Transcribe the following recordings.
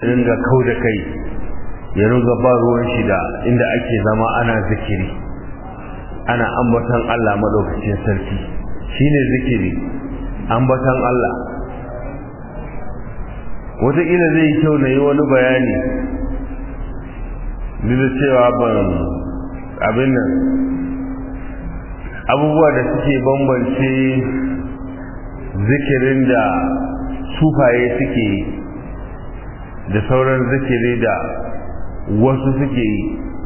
ringa kau da kai ya ringa ba ruwan shida inda ake zama ana zikiri ana ambatan Allah madaukakin sarki shine zikiri ambatan Allah wataƙila zai kyau na yi wani bayani duk da cewa ban abin nan abubuwa da suke bambance zikirin da sufaye suke yi da sauran zikiri da wasu suke yi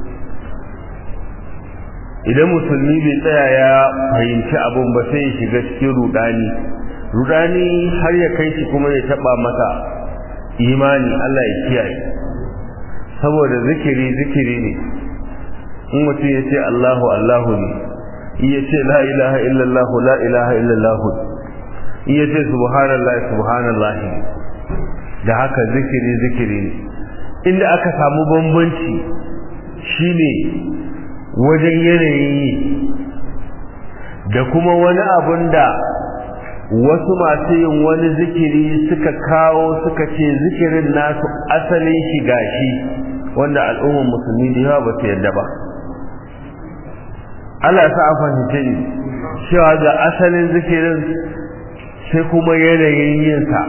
idan musulmi bai tsaya ya fahimci abin ba sai ya shiga cikin rudani rudani har ya kai shi kuma ya taba masa imani Allah ya kiyaye saboda zikiri zikiri ne in mutum ya ce Allahu Allahu ne in ya ce la ilaha illallah la ilaha illallah in ya ce subhanallah subhanallah da haka zikiri zikiri ne inda aka samu bambanci shine wajen yanayin yi da kuma wani abun da wasu masu yin wani zikiri suka kawo suka ce zikirin nasu asalin shi gashi wanda al'ummar musulmi da yawa ba su yadda ba Allah sa a fahimce ni cewa ga asalin zikirin sai kuma yanayin yinsa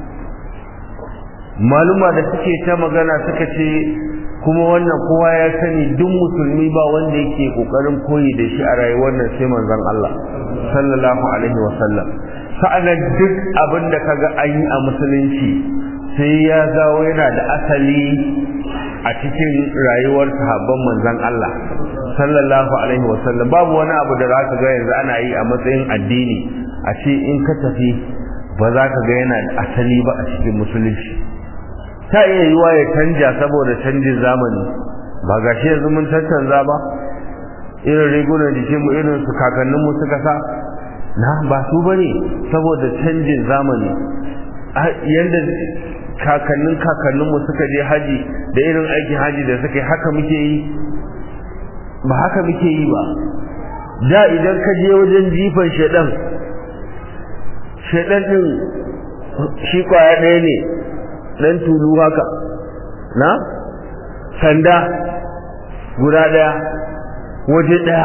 maluma da suke ta magana suka ce kuma wannan kowa ya sani duk musulmi ba wanda yake kokarin koyi da shi a rayuwar nan sai manzon Allah sallallahu alaihi wa sallam sa'anan duk abin da kaga an yi a musulunci sai ya zawo yana da asali a cikin rayuwar sahabban manzon Allah sallallahu alaihi wa sallam babu wani abu da zaka ga yanzu ana yi a matsayin addini a ce in ka tafi ba za ka ga yana da asali ba a cikin musulunci ta iya yiwa ya canja saboda canjin zamani ba ga shi yanzu mun tattanza ba irin rigunan jikin mu irin su kakannin mu suka sa na ba su bane saboda canjin zamani yanda kakannin kakannin mu suka je haji da irin aikin haji da suka yi haka muke yi ba haka muke yi ba da idan ka je wajen jifan shedan shedan din shi kwaya ɗaya ne dan tulu haka na sanda guda daya waje daya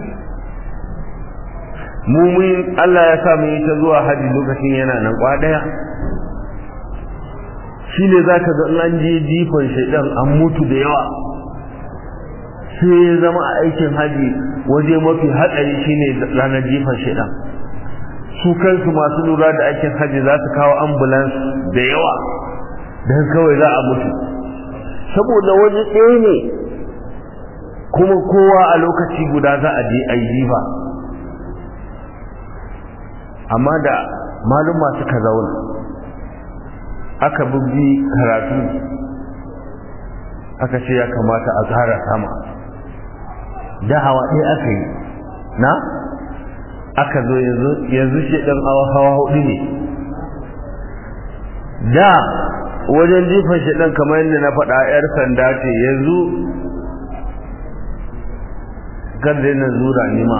mumin Allah ya sa mu yi ta zuwa haji lokacin yana nan kwa daya shi ne za ka ga an je jifan shaidan an mutu da yawa sai ya zama a aikin haji waje mafi hatsari shine ranar jifan shaidan su kansu masu lura da aikin haji za su kawo ambulance da yawa don kawai za a mutu saboda waje ɗaya ne kuma kowa a lokaci guda za a je a yi jifa amma da maluma suka zauna aka bubbi karatu aka ce ya kamata a tsara sama da hawa ɗaya aka yi na aka zo yanzu shi ɗan hawa hudu ne da wajen jifan shi ɗan kamar yadda na faɗa ‘yar sanda ce yanzu garda yana zura nima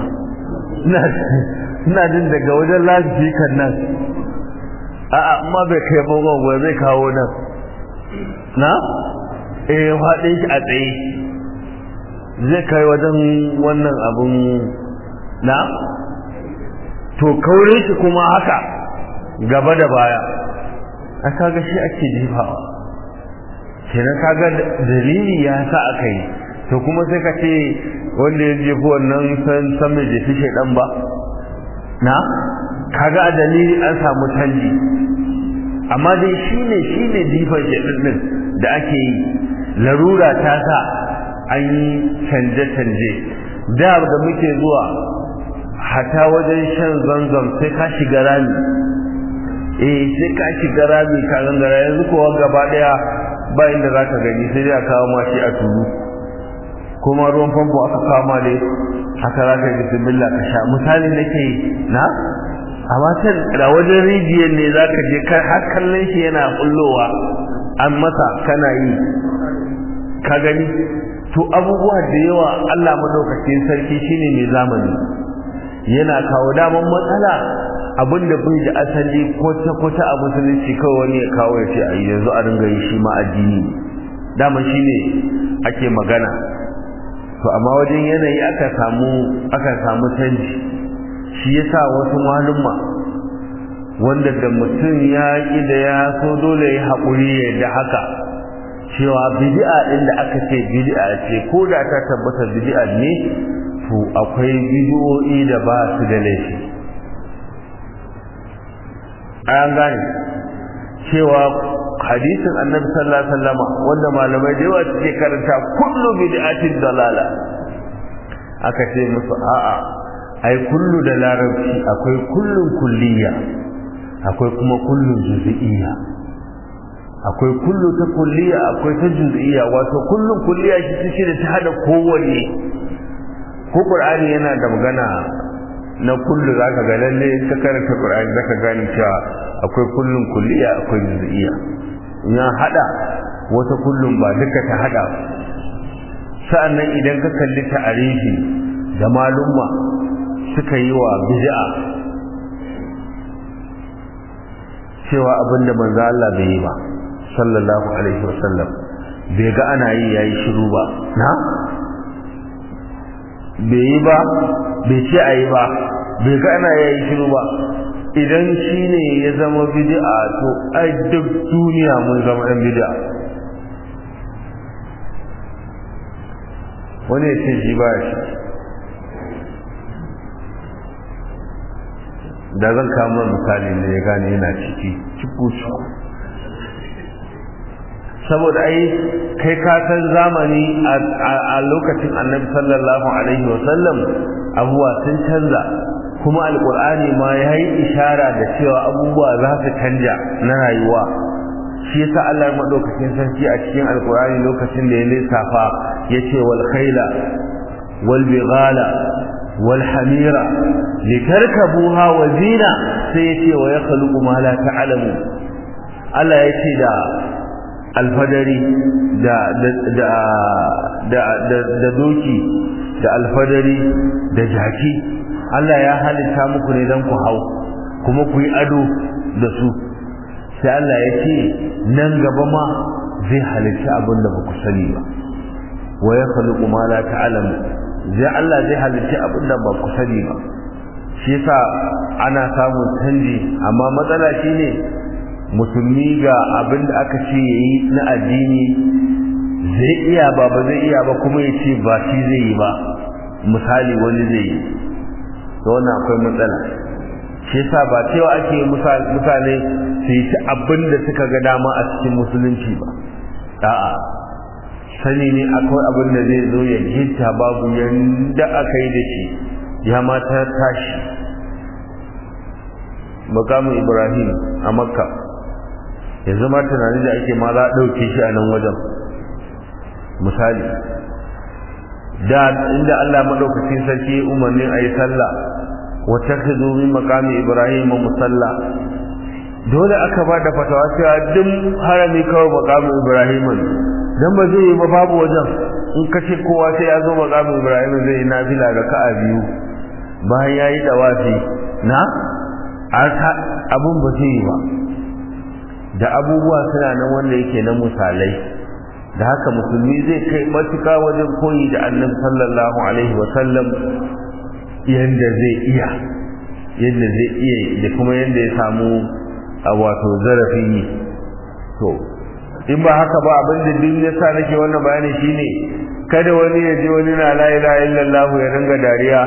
ina jin daga wajen lafikan nan a'a amma bai kai bangon zai kawo nan na eh faɗin shi a tsaye zai kai wajen wannan abun na to kaurin shi kuma haka gaba da baya a kaga shi ake jifawa kenan kaga dalili ya sa aka yi to kuma sai ka ce wanda ya jefi wannan san san mai jefi shaidan ba na kaga a dalili an samu canji amma dai shine shine jifan shaidan din da ake yi larura ta sa an yi canje-canje da da muke zuwa hata wajen shan zanzam sai ka shiga rami eh sai ka shiga rami ka gangara yanzu kowa gaba daya ba inda za ka gani sai dai a kawo ma shi a tulu kuma ruwan famfo aka kawo ma dai haka za ka yi bismillah ka sha misali nake na amma can da wajen rijiyar ne za ka je har kallon shi yana kullowa an masa kana yi ka gani to abubuwa da yawa Allah madaukakin sarki shine mai zamani yana kawo daman matsala abin da bai da asali kwata-kwata a musulunci kawai wani ya kawo ya ce a yanzu a ringa yi shi ma addini dama shi ne ake magana to amma wajen yanayi aka samu aka samu canji shi yasa wasu malumma wanda da mutum ya ƙi da ya so dole ya haƙuri ya da haka cewa bid'a ɗin da aka ce bid'a ce ko da ta tabbata bid'a ne to akwai bid'o'i da ba su da laifi an gane cewa hadisin annabi sallallahu alaihi wasallam wanda malamai da yawa suke karanta kullu bid'atin dalala aka ce musu a'a ai kullu da larabci akwai kullun kulliya akwai kuma kullun juz'iyya akwai kullu ta kulliya akwai ta juz'iyya wato kullun kulliya shi take da ta hada kowanne ko qur'ani yana da magana na kullu zaka ga lalle ka karanta qur'ani zaka gane cewa akwai kullun kulliya akwai juz'iyya ya hada wata kullun ba duka ta hada sa'annan idan ka kalli ta'arifi da malumma suka yi wa bid'a cewa abinda manzo Allah bai yi ba sallallahu alaihi wasallam bai ga ana yi yayi shiru ba na bai yi ba bai ce a yi ba bai ga ana yayi shiru ba idan shi ne ya zama bid'a to ai duk duniya mun zama ɗan bid'a wani ya ce shi ba shi da zan kama misali ne ya gane yana ciki ciku ciku saboda ai kai ka san zamani a lokacin annabi sallallahu alaihi wasallam abubuwa sun canza kuma alkur'ani ma ya yi ishara da cewa abubuwa za su canja na rayuwa shi yasa Allah madaukakin sarki a cikin alkur'ani lokacin da ya lissafa yace wal khayla wal bighala wal hamira litarkabuha wa zina sai yace wa yakhluqu ma la ta'lamu Allah yace da alfadari da da da da doki da alfadari da jaki Allah ya halitta muku ne don ku hau kuma ku yi ado da su sai Allah ya ce nan gaba ma zai halitta abin da ba ku sani ba wa ya khaliqu ma la ta'lamu zai Allah zai halitta abin da ba ku sani ba shi yasa ana samun canji amma matsala shine musulmi ga abin da aka ce yayi na addini zai iya ba ba zai iya ba kuma ya ce ba shi zai yi ba misali wani zai yi to wannan akwai matsala shi yasa ba cewa ake mutane su yi abin da suka ga dama a cikin musulunci ba a'a sani ne akwai abin da zai zo ya gita babu yanda aka yi da shi ya mata tashi makamin ibrahim a makka yanzu ma tunani da ake ma za a ɗauke shi a nan wajen misali da inda Allah madaukakin sarki umarnin ayi sallah wa takhudhu min maqami ibrahim musalla dole aka ba da fatawa cewa duk harami kawai maqamin ibrahim dan ba zai yi ba babu wajen in kace kowa sai ya zo maqamin ibrahim zai yi nafila raka'a biyu bayan yayi dawafi na abun ba zai yi ba da abubuwa suna nan wanda yake na misalai da haka musulmi zai kai matuka wajen koyi da annabi sallallahu alaihi wa sallam yanda zai iya yanda zai iya da kuma yanda ya samu a wato zarafin yi to in ba haka ba abin da duk yasa nake wannan bayani shine kada wani ya je wani na la ilaha illallah ya ringa dariya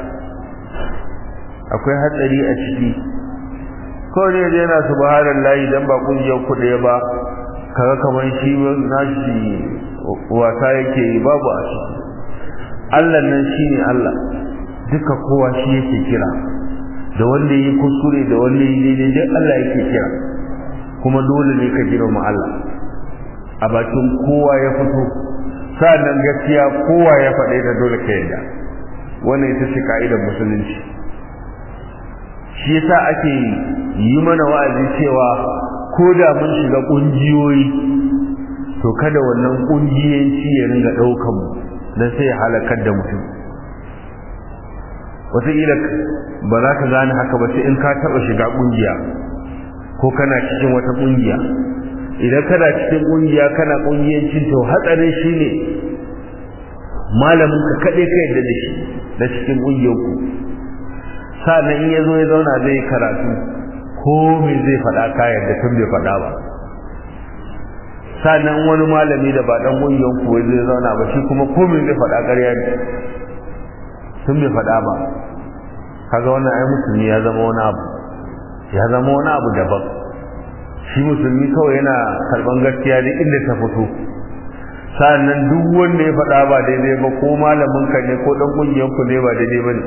akwai hatsari a ciki ko ne yana subhanallahi dan ba kungiyar kuɗe ba kaga kamar shi nashi wasa yake yi babu a shi Allah nan shine Allah duka kowa shi yake kira da wanda yi kuskure da wanda yi daidai duk Allah yake kira kuma dole ne ka girma Allah a bakin kowa ya fito sa'annan gaskiya kowa ya faɗe ta dole ka yarda wannan ita ce ka'idar musulunci shi yasa ake yi mana wa'azi cewa ko da mun shiga kungiyoyi to kada wannan kungiyanci ya ringa daukan mu dan sai ya halakar da mutum wataƙila ba za ka gane haka ba sai in ka taɓa shiga ƙungiya ko kana cikin wata ƙungiya idan kana cikin ƙungiya kana ƙungiyancin to hatsarin shi ne malamin ka kaɗai ka yadda da shi da cikin ƙungiyarku sa'annan in ya zo ya zauna zai karatu ko me zai faɗa ka yadda tun bai faɗa ba sa'annan wani malami da ba ɗan ƙungiyarku wai zai zauna ba shi kuma ko me zai faɗa ƙarya ne tun bai faɗa ba kaga wannan ai musulmi ya zama wani abu ya zama wani abu daban shi musulmi kawai yana karban gaskiya ne inda ta fito sa'annan duk wanda ya faɗa ba daidai ba ko malamin ka ne ko dan kungiyar ku ne ba daidai ba ne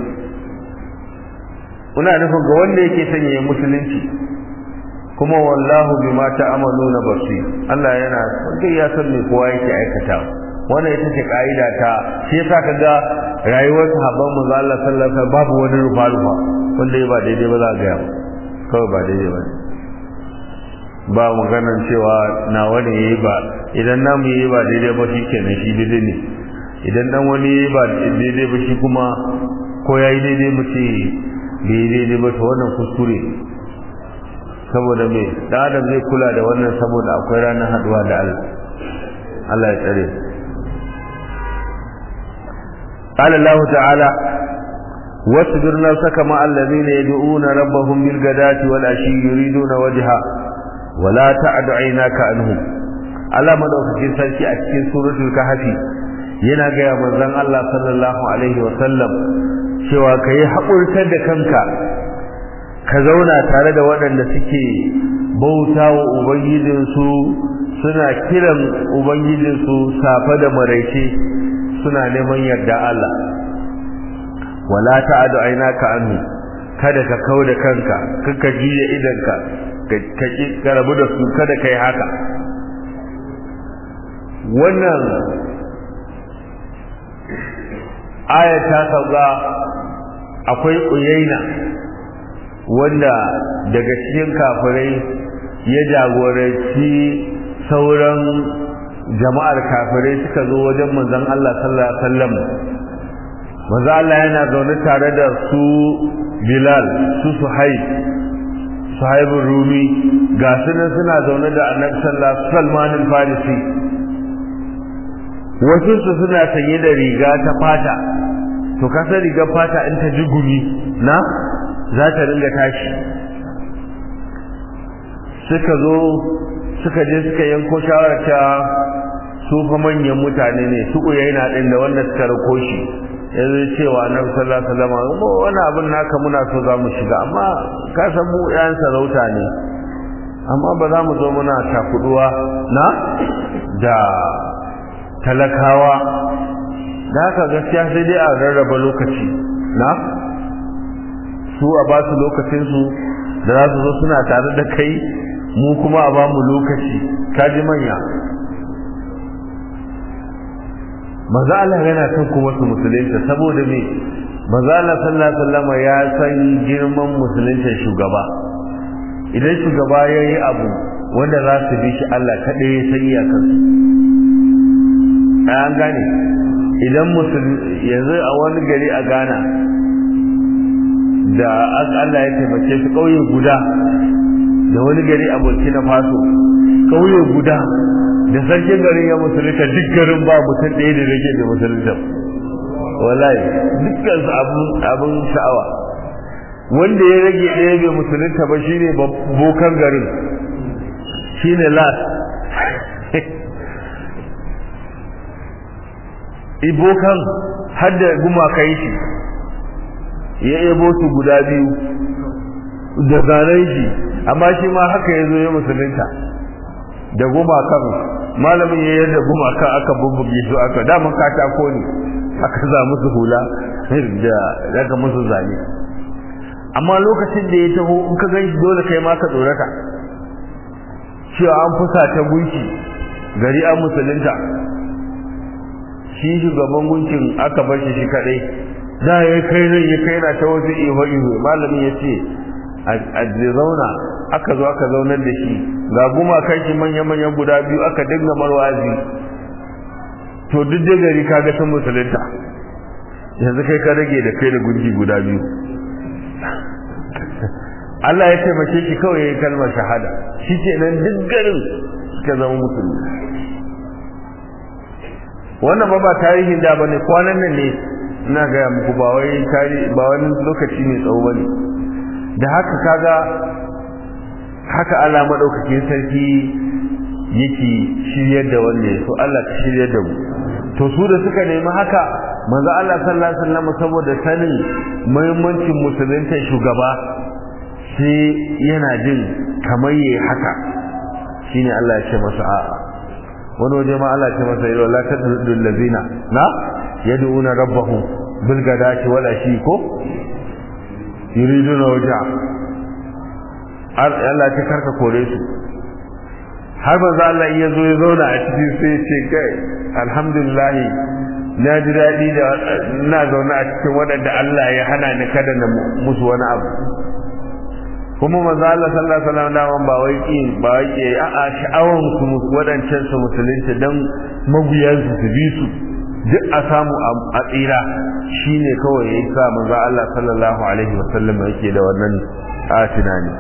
kuna nufin ga wanda yake sanya ya musulunci kuma wallahu bima ta'maluna basir Allah yana duk ya san me kowa yake aikata wannan ita ce ka'ida ta shi yasa kaga rayuwar sahabban manzo Allah sallallahu alaihi wasallam babu wani rufa rufa wanda ya ba daidai ba za ga ya kawai ba daidai ba ba maganar cewa na wani yayi ba idan namu yayi ba daidai ba shi kenan shi daidai ne idan dan wani yayi ba daidai ba shi kuma ko yayi daidai mu ce bai daidai ba to wannan kuskure saboda me dan adam zai kula da wannan saboda akwai ranar haduwa da Allah Allah ya tsare قال الله تعالى واصبر نفسك مع الذين يدعون ربهم بالغداة والعشي يريدون وجهه ولا تعد عيناك عنهم Allah madaukakin sarki a cikin suratul kahfi yana gaya manzon Allah sallallahu alaihi wa sallam cewa kai haƙurtar da kanka ka zauna tare da waɗanda suke bauta wa ubangijinsu suna kiran ubangijinsu safa da maraice suna neman yarda Allah wala ta'adu ainaka anhu kada ka kauda kanka kaka jiya idanka ka ka rabu da su kada kai haka wannan aya ta sauka akwai uyaina wanda daga cikin kafirai ya jagoranci sauran jama'ar kafirai suka zo wajen manzon Allah sallallahu alaihi wasallam manzo Allah yana zaune tare da su Bilal su Suhaib Suhaib Rumi ga su nan suna zaune da Annabi sallallahu alaihi Salman al-Farisi wasu su suna sanye da riga ta fata to ka san rigar fata in ta ji gumi na za ta ringa tashi suka zo suka je suka yanko shawarar ta su fa manyan mutane ne su uyaina din da wanda suka rako shi yanzu cewa annabi sallallahu alaihi wasallam wani abin naka muna so za mu shiga amma ka san mu yan sarauta ne amma ba za mu zo muna takuduwa na da talakawa da haka gaskiya sai dai a rarraba lokaci na su a ba su lokacinsu da za su zo suna tare da kai mu kuma a ba mu lokaci kaji manya maza Allah yana son kuma su musulunta saboda me maza Allah sallallahu alaihi wasallam ya san girman musulunta shugaba idan shugaba ya yi abu wanda za su bi shi Allah kaɗai ya san iyakar an gane idan musulmi yanzu a wani gari a Ghana da Allah ya taimake su ƙauye guda da wani gari a Burkina Faso ƙauye guda da sarkin garin ya musulunta duk garin ba mutum ɗaya da rage da musulunta wallahi dukkan su abun sha'awa wanda ya rage ɗaya bai musulunta ba shine bokan garin shine las ibokan har da gumakai shi ya ebo su guda biyu da zanen shi amma shi ma haka ya zo ya musulunta da gumakan malamin ya yadda gumakan aka bubbuge su aka daman katako ne aka za musu hula da daga musu zane amma lokacin da ya taho in ka gan shi dole kai ma ka tsorata cewa an fusa ta gunki gari an musulunta shi shugaban gunkin aka bar shi shi kadai da ya kai rai ya kai na ta wasu iho iho malamin ya ce a zauna aka zo aka zaunar da shi ga guma kai shi manya manyan guda biyu aka dinga marwazi to duk da gari kaga sun musulunta yanzu kai ka rage da kai da gunji guda biyu Allah ya taimake ki kawai yayin kalmar shahada shi ke nan duk garin suka zama musulmi wannan ba ba tarihin da bane kwanan nan ne ina ga muku ba wai tarihi ba wani lokaci ne tsawo bane da haka kaga haka Allah madaukakin sarki yake shiryar da wanda ya so Allah ka shiryar da mu to su da suka nemi haka manzo Allah sallallahu alaihi wasallam saboda sanin muhimmancin musulunta shugaba sai yana jin kamar yayi haka shine Allah ya ce masa a'a wani waje ma Allah ya ce masa yau la tadul ladina na yad'una rabbahum bil gadati wala shi ko yuriduna wajha Allah ya karka kore su har manzo Allah ya zo ya zauna a cikin sai ce kai alhamdulillah na ji daɗi da ina zaune a cikin waɗanda Allah ya hana ni kada na musu wani abu kuma manzo Allah sallallahu alaihi wasallam da ba wai ki ba wai ki a a sha'awan su waɗancan su musulunci dan mabiyan su su bi su duk a samu a tsira shine kawai ya sa manzo Allah sallallahu alaihi wasallam yake da wannan a tunani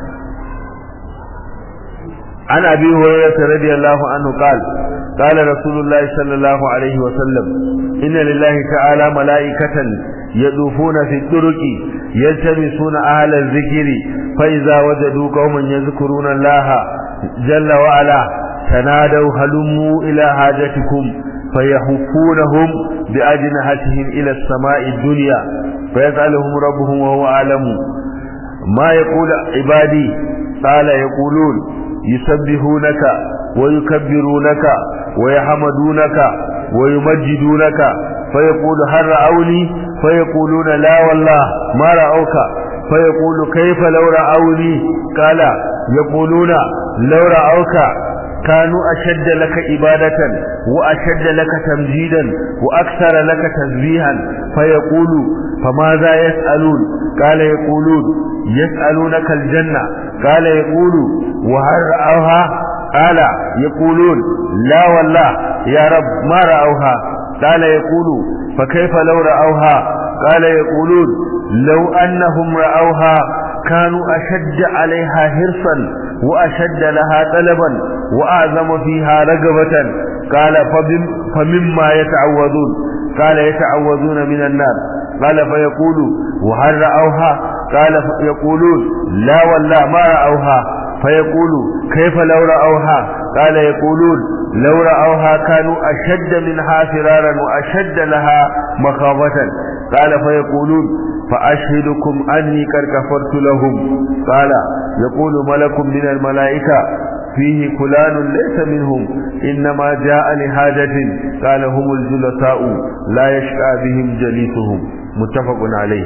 عن أبي هريرة رضي الله عنه قال قال رسول الله صلى الله عليه وسلم إن لله تعالى ملائكة يدوفون في الطرق يلتمسون أهل الذكر فإذا وجدوا قوما يذكرون الله جل وعلا تنادوا هلموا إلى حاجتكم فيحفونهم بأجنحتهم إلى السماء الدنيا فيسألهم ربهم وهو أعلم ما يقول عبادي قال يقولون يسبحونك ويكبرونك ويحمدونك ويمجدونك فيقول هل رأوني فيقولون لا والله ما رأوك فيقول كيف لو رأوني قال يقولون لو رأوك كانوا أشد لك إبادة وأشد لك تمجيدا وأكثر لك تسبيحا فيقول فماذا يسألون قال يقولون يسألونك الجنة قال يقول وهل رأوها قال يقولون لا والله يا رب ما رأوها قال يقول فكيف لو رأوها قال يقولون لو أنهم رأوها كانوا أشد عليها حرصا وأشد لها طلبا وأعظم فيها رغبة قال فمما يتعوذون قال يتعوذون من النار قال فيقول وهل رأوها قال يقولون لا والله ما رأوها فيقول كيف لو رأوها قال يقولون لو رأوها كانوا أشد منها فرارا وأشد لها مخافة قال فيقولون فأشهدكم أني قد كفرت لهم قال يقول ملك من الملائكة فيه فلان ليس منهم إنما جاء لحاجة قال هم الجلساء لا يشقى بهم جليسهم متفق عليه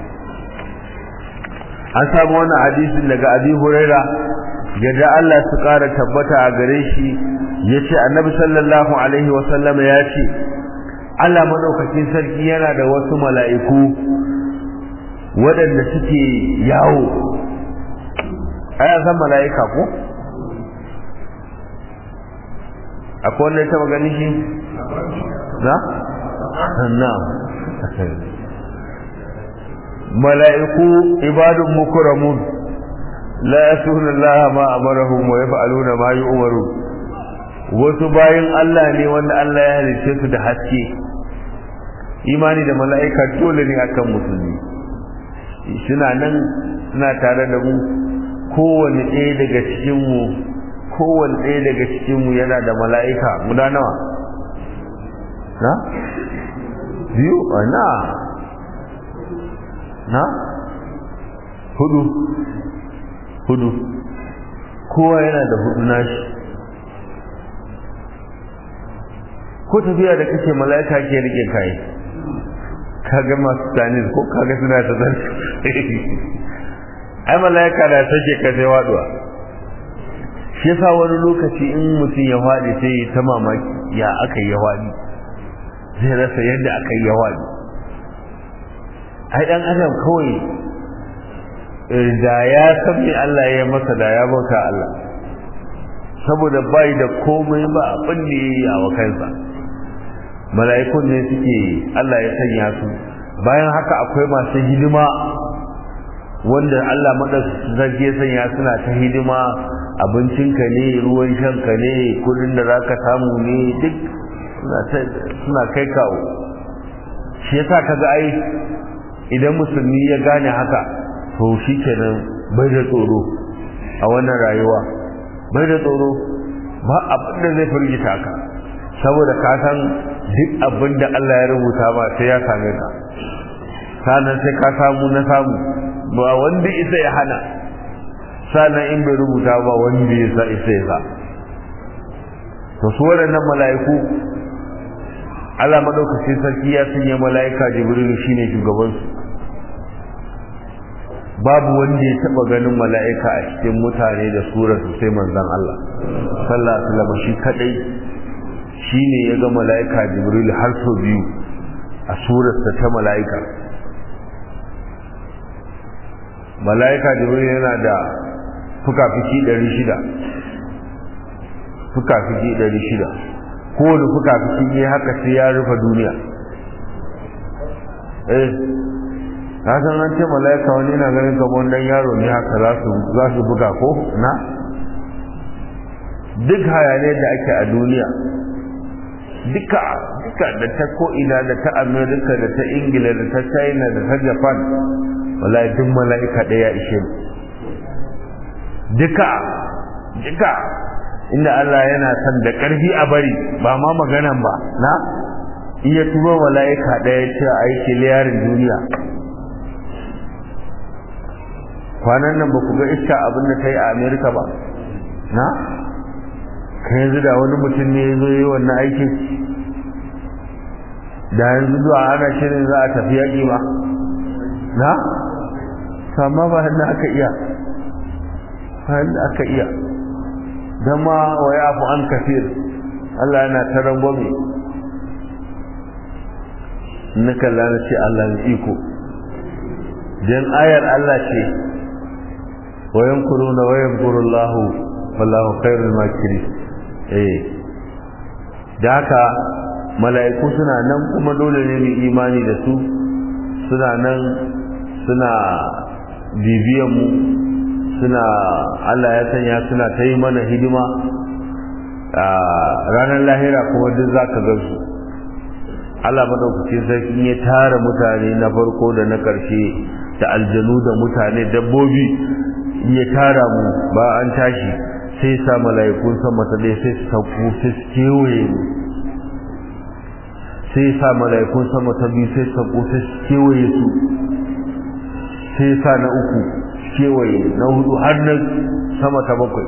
an samu wannan hadisin daga abi huraira yadda Allah su ƙara tabbata a gare shi ya ce annabi sallallahu alaihi wasallama ya ce Allah maɗaukakin sarki yana da wasu mala'iku waɗanda suke yawo aya san mala'ika ko? akwai wanda ya taɓa gani shi? na? na mala'iku ibadun mukuramun la yasuna Allah ma amarahum wa yaf'aluna ma yu'maru wasu bayin Allah ne wanda Allah ya halice su da haske imani da mala'ika dole ne akan musulmi suna nan suna tare da mu kowanne ɗaya daga cikin mu kowanne ɗaya daga cikin mu yana da mala'ika guda nawa na biyu na na hudu hudu kowa yana da hudu nashi ko tafiya da kake mala'ika ke rike kai kaga masu tanis ko kaga suna ta zan ai mala'ika da take ka sai waduwa shi yasa wani lokaci in mutum ya faɗi sai ta mamaki ya aka yi ya faɗi zai rasa yadda aka yi ya faɗi ai dan adam kawai da ya san me Allah ya masa da ya bauta Allah saboda bai da komai ba abin da yayi a wakansa mala'ikun ne suke Allah ya sanya su bayan haka akwai masu hidima wanda Allah madaukakin ya sanya suna ta hidima abincinka ne ruwan shanka ne kudin da zaka samu ne duk suna kai kawo shi yasa kaga ai idan musulmi ya gane haka to shikenan bai da tsoro a wannan rayuwa bai da tsoro ba abin da zai firgita ka saboda ka san duk abin da Allah ya rubuta ba sai ya same ka sanan sai ka samu na samu ba wanda isa ya hana sanan in bai rubuta ba wanda ya sa isa ya sa to su waɗannan mala'iku Allah madaukakin sarki ya sanya mala'ika Jibril shine shugaban su babu wanda ya taba ganin mala'ika a cikin mutane da surar su sai manzon Allah sallallahu alaihi wasallam shi kadai shine ya ga mala'ika Jibril har sau biyu a surar sa ta mala'ika mala'ika Jibril yana da fuka-fiki 600 fuka-fiki 600 kowane fuka-fiki ne haka sai ya rufe duniya eh ka san an ce mala'ika wani yana ganin kamar dan yaro ne haka za su za su buga ko na duk hayaniyar da ake a duniya duka duka da ta ko ina da ta america da ta ingila da ta china da ta japan wallahi duk mala'ika ɗaya ishe duka duka inda Allah yana son da ƙarfi a bari ba ma maganan ba na iya turo mala'ika ɗaya ce a yi kiliyarin duniya kwanan nan ba ku ga iska abin da ta yi a amerika ba na ka yanzu da wani mutum ne ya zo yi wannan aikin da yanzu zuwa ana shirin za a tafi yaƙi ba na sama ba hannu aka iya hannu aka iya dama wa ya fi an kafir Allah yana ta rangwame na kalla na ce Allah na iko dan ayar Allah ce wa yankuruna wa yankurullahu wallahu khairul makiri eh da haka mala'iku suna nan kuma dole ne mu imani da su suna nan suna bibiyan mu suna Allah ya sanya suna ta yi mana hidima a ranar lahira kuma duk za ka gan su Allah madaukakin sarki ya tara mutane na farko da na ƙarshe da aljanu da mutane dabbobi ya tara mu ba an tashi sai sa mala'ikun sama ta ɗaya sai su sauko sai su kewaye mu sai sa mala'ikun sama ta biyu sai su sauko sai su kewaye su sai sa na uku kewaye na hudu har na sama ta bakwai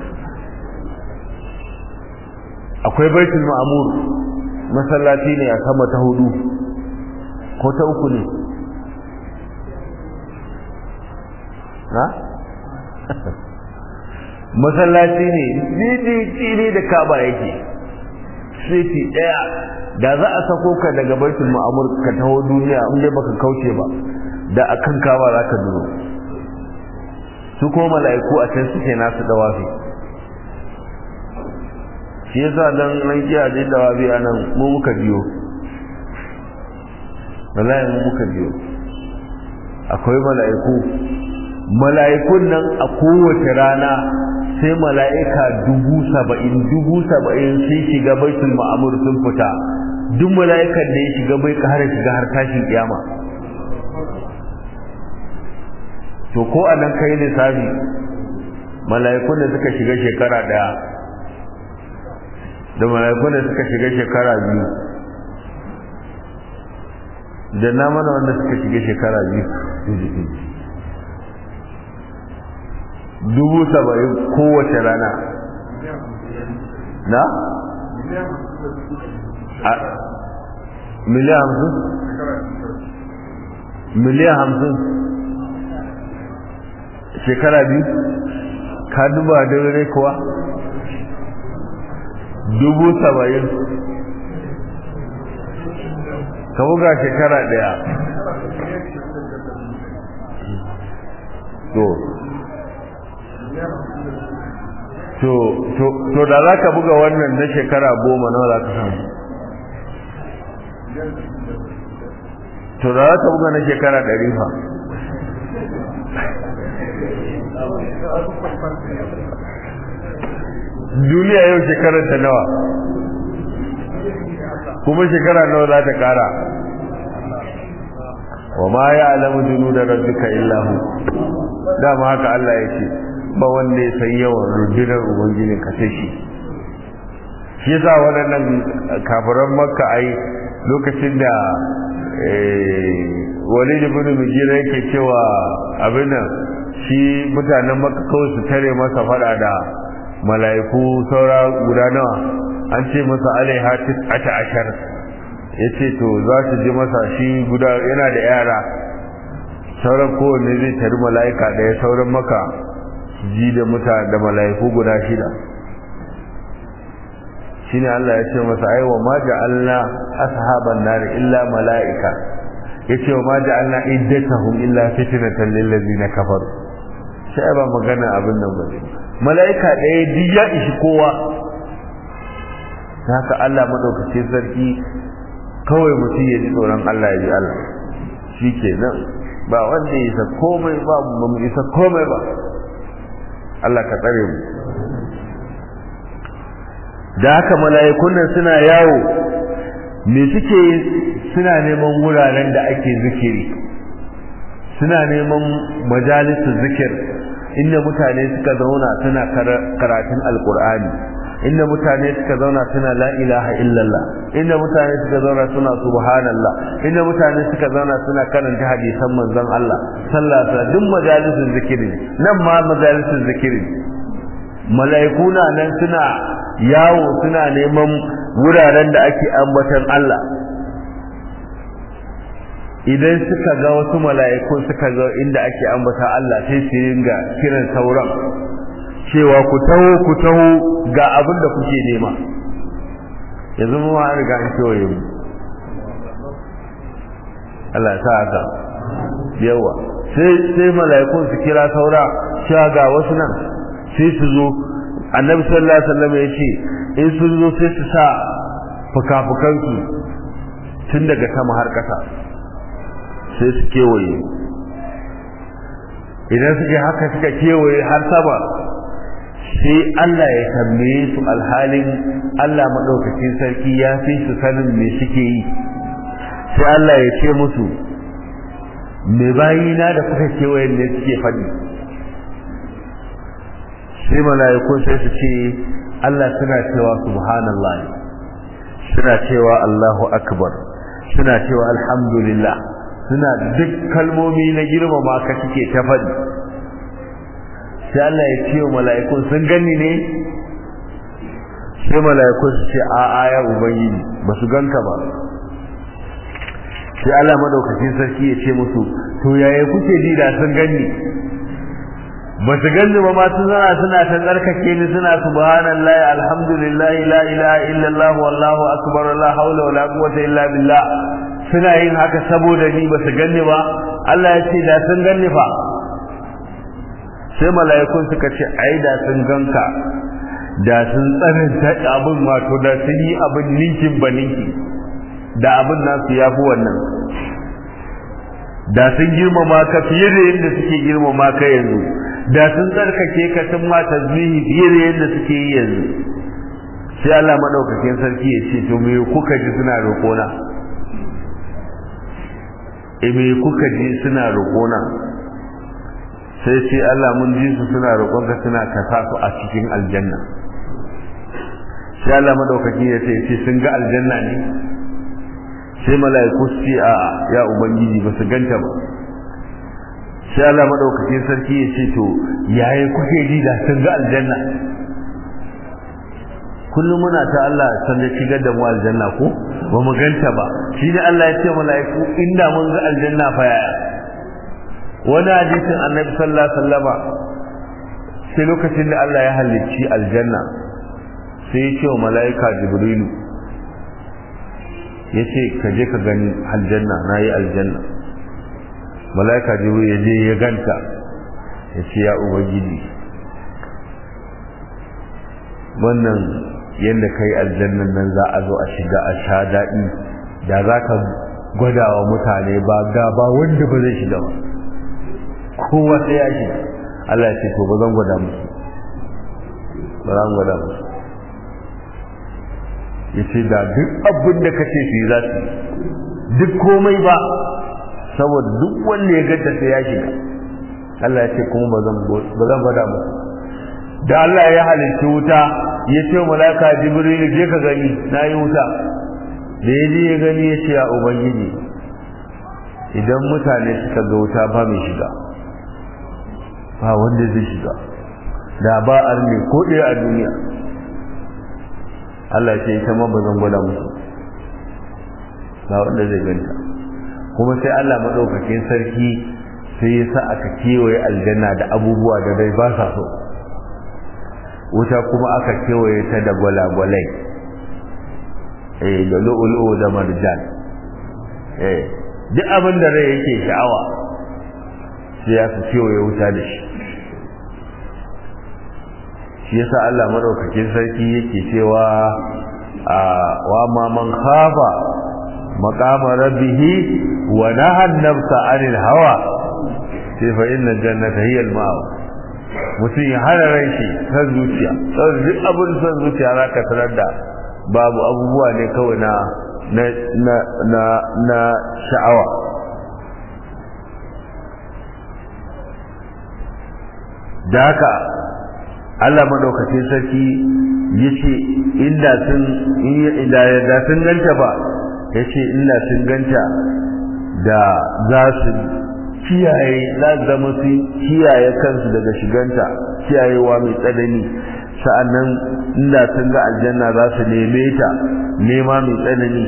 akwai baitul ma'amur masallaci ne a sama ta hudu ko ta uku ne na masallaci ne didi ne da kaba yake siti daya da za a sako ka daga baitul ma'amur ka taho duniya in dai baka kauce ba da akan kaba za ka duro su kuma mala'iku a can suke nasu dawafi shi yasa dan nan kiyaye dawafi a nan mu muka biyo wallahi mu muka biyo akwai mala'iku mala'ikun nan a kowace rana sai mala'ika dubu saba'in dubu saba'in sun shiga baitul ma'amur sun fita duk mala'ikan da ya shiga bai kara shiga har tashin kiyama to ko a nan kai lissafi mala'ikun da suka shiga shekara daya da mala'ikun da suka shiga shekara biyu da na mana wanda suka shiga shekara biyu dubu saba'in kowace rana na? miliyan hamsin? miliyan hamsin shekara biyu ka duba dare kuwa dubu saba'in ka buga shekara daya to to to to da za ka buga wannan na shekara goma nawa za ka samu to da za ta buga na shekara ɗari fa duniya yau shekarar ta nawa kuma shekara nawa za ta kara wa ma ya alamu junu da rabbika illahu dama haka Allah ya ce ba wanda ya san yawan rundunar ubangijin ka sai shi shi yasa waɗannan kafiran makka ai lokacin da wani ibn mujira yake cewa abin nan shi mutanen makka kawai su tare masa fada da mala'iku saura guda nawa an ce masa alaiha tis'ata ashar yace to za su ji masa shi guda yana da yara sauran kowanne zai tari mala'ika ɗaya sauran maka ji da muta da mala'iku guda shida shine Allah ya ce masa ai wa ma ja'alna ashaban nar illa mala'ika yace wa ma ja'alna iddatahum illa fitnatan lil ladina kafaru sai ba magana abin nan ba mala'ika ɗaya duk ya ishi kowa haka Allah madaukakin sarki kawai mutum ya ji tsoron Allah ya ji Allah shi ke nan ba wanda ya isa komai ba ba mu isa komai ba Allah ka tsare mu da haka mala'ikun nan suna yawo me suke suna neman wuraren da ake zikiri suna neman majalisun zikir inda mutane suka zauna suna karatun alkur'ani inda mutane suka zauna suna la ilaha illallah inda mutane suka zauna suna subhanallah inda mutane suka zauna suna karanta hadisan manzon Allah sallallahu alaihi wasallam duk majalisun zikiri nan ma majalisun zikiri mala'iku na nan suna yawo suna neman wuraren da ake ambatan Allah idan suka ga wasu mala'iku suka ga inda ake ambata Allah sai su ringa kiran sauran cewa ku taho ku taho ga abin da kuke nema yanzu mu ma riga an kewaye mu Allah ya sa haka yawa sai sai mala'ikun su kira saura cewa ga wasu nan sai su zo annabi sallallahu alaihi wasallam ya ce in sun zo sai su sa fuka-fukansu tun daga sama har ƙasa sai su kewaye idan suke haka suka kewaye har sama sai Allah ya tambaye su alhalin Allah maɗaukacin sarki ya fi su sanin me suke yi sai Allah ya ce musu me bayina da kuka kewaye ne suke faɗi sai mala'iku sai su ce Allah suna cewa subhanallah suna cewa Allahu akbar suna cewa alhamdulillah suna duk kalmomi na girmama ka suke ta faɗi sai Allah ya ce wa mala'ikun sun gani ne sai mala'ikun su ce a a ya ubangiji ba su ganka ba sai Allah madaukakin sarki ya ce musu to yaya kuke ji da sun gani ba su ganni ba ma sun zana suna ta tsarkake ni suna subhanallahi alhamdulillah la ilaha illallah wallahu akbar la haula wala quwwata illa billah suna yin haka saboda ni ba su ganni ba Allah ya ce da sun ganni fa sai mala'ikun suka ce ai da sun ganka da sun tsananta abin wato da sun yi abin ninkin ba ninki da abin nasu ya fi wannan da sun girmama ka fiye da yadda suke girmama ka yanzu da sun tsarkake ka sun ma tasbihi fiye da yadda suke yi yanzu sai Allah madaukakin sarki ya ce to me kuka ji suna roƙona e me kuka ji suna roƙona sai ce Allah mun ji su suna roƙonka suna kasa su a cikin aljanna sai Allah madaukaki ya ce ce sun ga aljanna ne sai mala'iku su ce a ya ubangiji ba su ganta ba sai Allah madaukaki sarki ya ce to yaya kuke ji da sun ga aljanna kullum muna ta Allah san da shigar da mu aljanna ko ba mu ganta ba shi ne Allah ya ce mala'iku inda mun ga aljanna fa yaya wani hadisin annabi sallallahu alaihi wasallama sai lokacin da Allah ya halicci aljanna sai ya ce wa mala'ika jibrilu ya ce ka je ka gani aljanna na yi aljanna mala'ika jibrilu ya je ya ganta ya ce ya ubangiji wannan yadda ka yi aljannan nan za a zo a shiga a sha daɗi da za ka gwadawa mutane ba ga ba wanda ba zai shiga ba kowa sai ya shiga Allah ya ce to ba zan gwada musu ba zan gwada musu ya ce da duk abin da ka ce su yi za su duk komai ba saboda duk wanda ya ganta sai ya shiga Allah ya ce kuma ba zan gwada musu da Allah ya halitta wuta ya ce malaka jibril je ka gani na yi wuta da ya je ya gani ya ce ya ubangiji idan mutane suka ga wuta ba mai shiga ba wanda zai shiga da ba arne ko ɗaya a duniya Allah ce ita ma ba zan gwada musu ba wanda zai ganta kuma sai Allah maɗaukakin sarki sai ya sa aka kewaye aljanna da abubuwa da dai ba sa so wuta kuma aka kewaye ta da gwalagwalai eh da lu'ulu'u da marjan eh duk abin da rai yake sha'awa sai ya su kewaye wuta da shi shi yasa Allah madaukakin sarki yake cewa a wa ma man khafa maqama rabbih wa naha an-nafsa 'anil hawa sai fa inna jannata hiya al-ma'wa mutum ya hana ran shi san zuciya saboda duk abin san zuciya za ka tarar da babu abubuwa ne kawai na na na na na sha'awa da haka Allah madaukakin sarki yace inda sun inda da sun ganta ba yace inda sun ganta da za su kiyaye za zama su kiyaye kansu daga shiganta kiyayewa mai tsanani sa'annan inda sun ga aljanna za su neme ta nema mai tsanani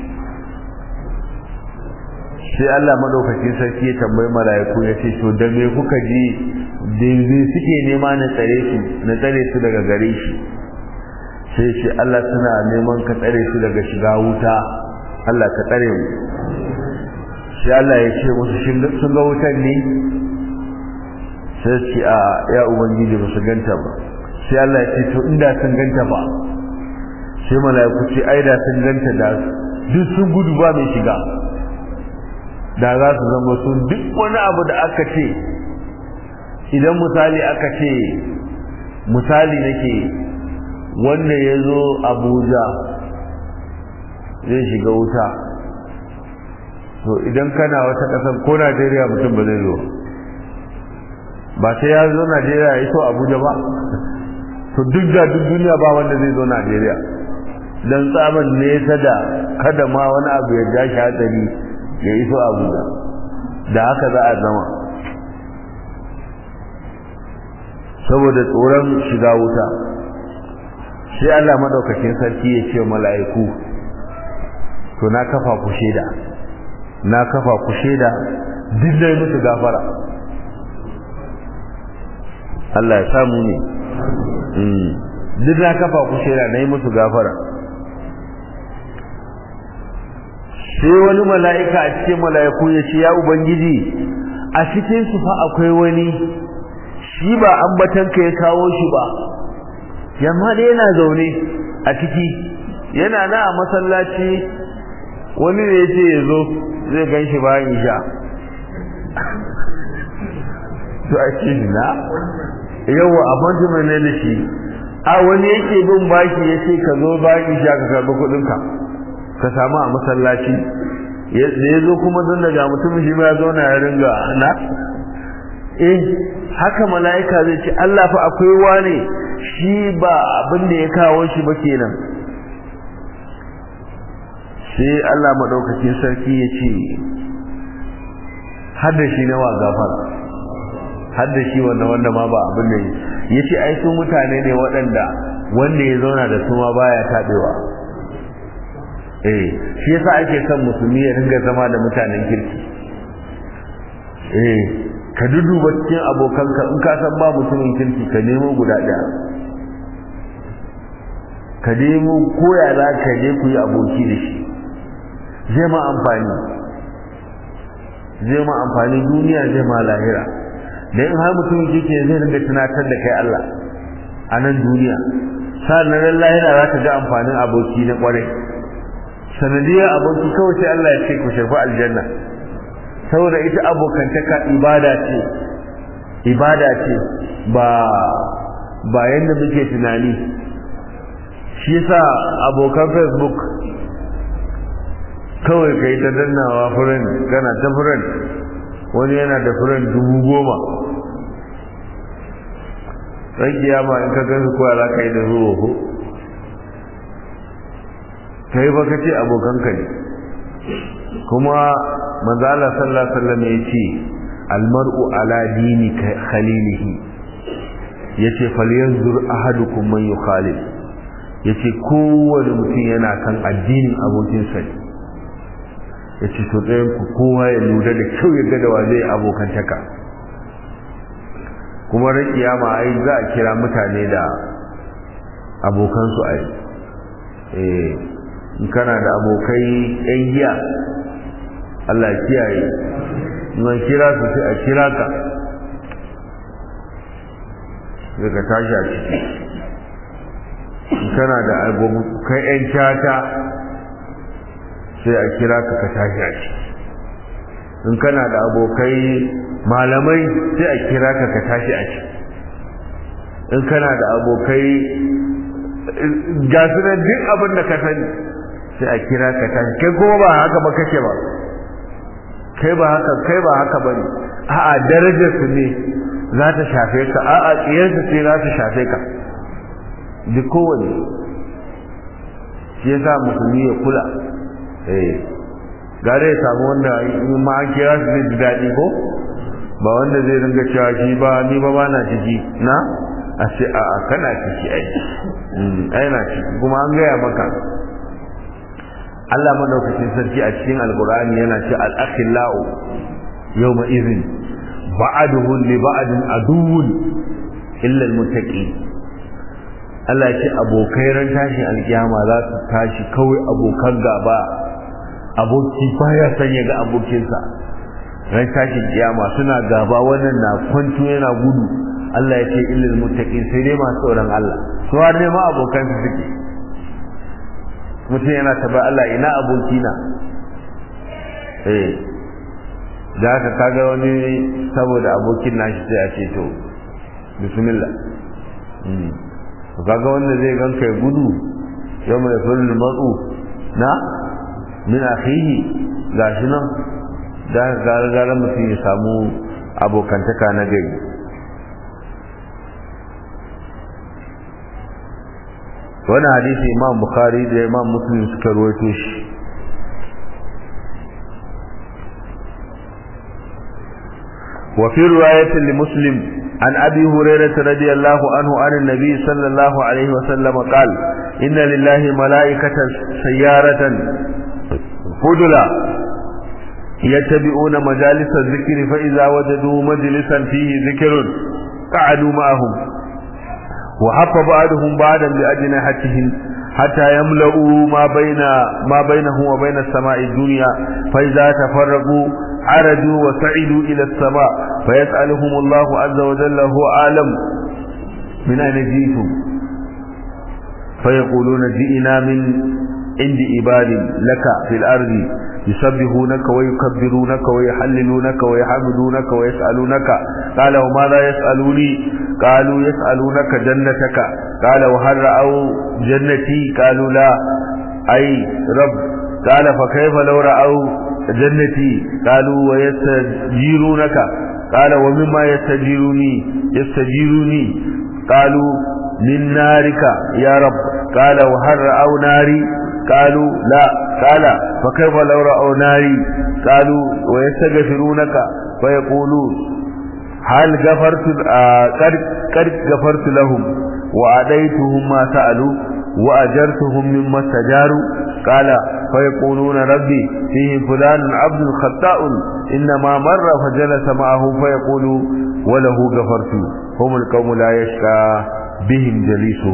sai Allah madaukakin sarki ya tambayi mala'iku ya ce to da me kuka ji da suke nema na tsare su na tsare su daga gare shi sai shi Allah suna neman ka tsare su daga shiga wuta Allah ka tsare mu sai Allah ya ce musu sun ga wutan ne sai ce a ya ubangiji ba su ganta ba sai Allah ya ce to inda sun ganta ba sai mala'iku ce ai da sun ganta da duk sun gudu ba mai shiga da za su zama sun duk wani abu da aka ce idan misali aka ce misali nake wanda ya zo abuja zai shiga wuta to idan kana wata ƙasar ko najeriya mutum ba zai zo ba sai ya zo najeriya ya iso abuja ba to duk da duk duniya ba wanda zai zo najeriya don tsaban nesa da kada ma wani abu ya ja shi hatsari ya iso abuja da haka za a zama saboda tsoron shiga wuta sai Allah madaukakin sarki ya ce mala'iku to na kafa ku sheda na kafa ku sheda duk dai musu gafara Allah ya samu ne duk na kafa ku sheda na yi musu gafara sai wani mala'ika a cikin mala'iku ya ce ya ubangiji a cikin su fa akwai wani shi ba ambatanka ya kawo shi ba yamma da yana zaune a ciki yana na a masallaci wani ne ya ce ya zo zai gan shi bayan isha to a ce na yawa appointment ne da shi a wani yake bin baki ya ce ka zo bayan isha ka karɓi kuɗinka ka samu a masallaci da ya zo kuma don daga mutum shi ma ya zauna ya ringa na eh haka mala'ika zai ce Allah fa akwai wane shi ba abin da ya kawo shi ba kenan sai Allah madaukakin sarki ya ce hadda shi na wa gafara hadda shi wanda wanda ma ba abin da ya ce ai su mutane ne waɗanda wanda ya zauna da su ma baya taɓewa eh shi yasa ake son musulmi ya dinga zama da mutanen kirki eh ka duduba cikin abokanka in ka san ba mutumin kirki ka nemo guda ɗaya ka nemo koya za ka je ku yi aboki da shi zai ma amfani zai ma amfani duniya zai ma lahira da in har mutumin kirki zai ringa tunatar da kai Allah a nan duniya sa'an nan lahira za ka ga amfanin aboki na kwarai sanadiyar aboki kawai sai Allah ya ce ku shafi aljanna saboda ita abokantaka ibada ce ibada ce ba ba yadda muke tunani shi yasa abokan facebook kawai kai ta dannawa furen kana ta furen wani yana da furen dubu goma ran kiyama in ka gansu kowa za ka yi da zuwa ko kai ba ka ce abokanka ne kuma manzala sallallahu alaihi wasallam ya ce almar'u ala dini khalilihi yace falyanzur ahadukum man yukhalil yace kowane mutum yana kan addinin abokinsa ne yace to ɗayan ku kowa ya lura da kyau ya ga da wa zai abokantaka kuma ran kiyama ai za a kira mutane da abokansu ai eh in kana da abokai yan giya Allah kiyaye in an kira su sai a kira ka sai ka tashi a ciki in kana da abokai yan cata sai a kira ka ka tashi a ciki in kana da abokai malamai sai a kira ka ka tashi a ciki in kana da abokai ga su nan duk abin da ka sani sai a kira ka tashi kai kuma ba haka ba kake ba kai ba haka kai ba haka bane a'a darajar su ne za ta shafe ka a'a tsiyar su ce za ta shafe ka duk kowane shi yasa musulmi ya kula eh gare ya samu wanda in ma an kira su zai ji daɗi ko ba wanda zai ringa cewa shi ba ni ba ba na ciki na a ce a'a kana ciki ai ai na ciki kuma an gaya maka Allah madaukakin sarki a cikin alkur'ani yana ce al-akhillau yawma idhin ba'aduhu li ba'din aduwwun illa al-muttaqin Allah ce abokai ran tashin alkiyama za su tashi kawai abokan gaba aboki baya san ya ga abokinsa ran tashin kiyama suna gaba wannan na kwanto yana gudu Allah ya ce illa al-muttaqin sai dai masu tsoron Allah su har ne ma abokan su suke mutum yana taba Allah ina abokina eh da haka kaga wani saboda abokin nashi sai a ce to bismillah to kaga wanda zai ganka ya gudu yau mai fulul matsu na min akhihi gashi nan da gara gara mutum ya samu abokantaka na gari wani hadisi imam bukhari da imam muslim suka ruwaito shi وفي رواية لمسلم عن أبي هريرة رضي الله عنه عن النبي صلى الله عليه وسلم قال إن لله ملائكة سيارة فضلا يتبعون مجالس الذكر فإذا وجدوا مجلسا فيه ذكر قعدوا معهم وحف بعضهم بعضا بأجنحتهم حتى يملؤوا ما بين ما بينه وبين السماء الدنيا فإذا تفرقوا عرجوا وسعدوا إلى السماء فيسألهم الله عز وجل هو أعلم من أين جئتم فيقولون جئنا من عند عباد لك في الأرض يسبحونك ويكبرونك ويحللونك ويحمدونك ويسألونك قال وماذا يسألوني قالوا يسألونك جنتك قال وهل رأوا جنتي قالوا لا أي رب قال فكيف لو رأوا جنتي قالوا ويستجيرونك قال ومما يستجيروني يستجيروني قالوا من نارك يا رب قال وهل رأوا ناري قالوا لا قال فكيف لو رأوا ناري قالوا ويستغفرونك فيقولون هل غفرت قد غفرت لهم وأديتهم ما سألوا وأجرتهم مما استجاروا قال فيقولون ربي فيه فلان عبد خطاء إنما مر فجلس معه فيقول وله غفرت هم القوم لا يشكى بهم جليسه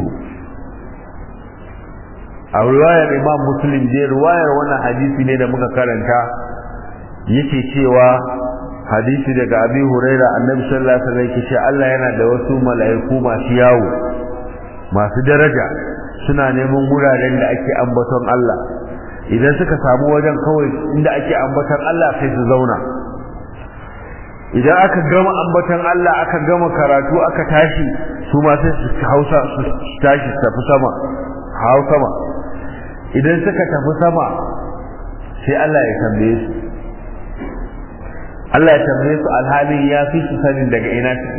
a riwayar imam muslim je riwayar wannan hadisi ne da muka karanta yake cewa hadisi daga abi huraira annabi sallallahu alaihi wasallam yake Allah yana da wasu mala'iku masu yawo masu daraja suna neman wuraren da ake ambaton Allah idan suka samu wajen kawai inda ake ambatan Allah sai su zauna idan aka gama ambatan Allah aka gama karatu aka tashi su ma sai su hausa su tashi su tafi sama hau sama idan suka tafi sama sai Allah ya tambaye su Allah ya tambaye su alhalin ya fi su sanin daga ina suke